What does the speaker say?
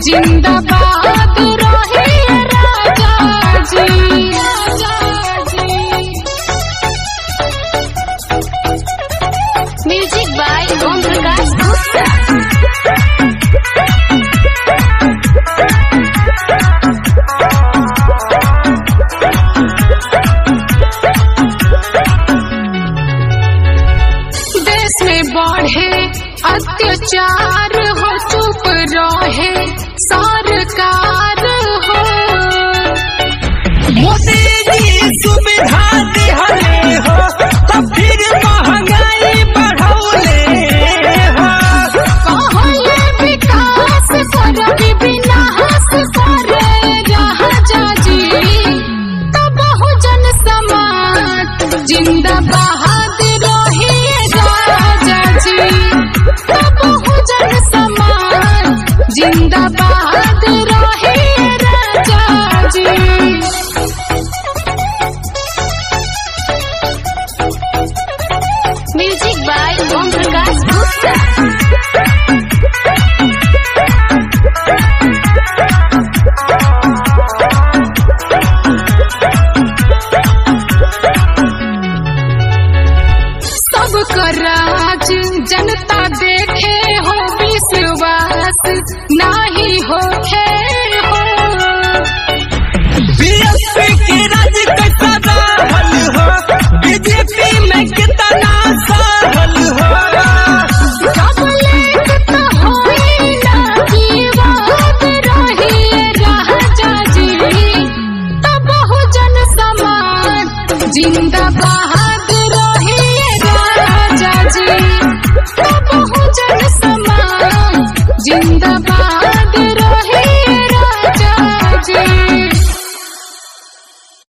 जिंदाबाद रहे राजा जी म्यूजिक बाय ओम प्रकाश गुप्ता देश में बढ़े अत्याचार हो चुप रहे सरकार हो मोदी जी सुविधा दिहले हो तो फिर महंगाई बढ़ौले हो कहले विकास कर विनाश करे राजा जी तो बहुजन समाज जिंदाबाद रहे राजा जी तो बहुजन समाज जिंदाबाद रहे राजा जी म्यूजिक बाय ओम प्रकाश गुप्ता सबका राज जनता देखे हो विश्वास नाही हो हो बीएसपी के राज कैसा रहल हो बीजेपी में कितना सहल हो कबलेट तो होई ना विवाद रही राजा जी तो बहुजन समाज जिंदाबाद रही राजा जी तो बहुजन समाज जिंदाबाद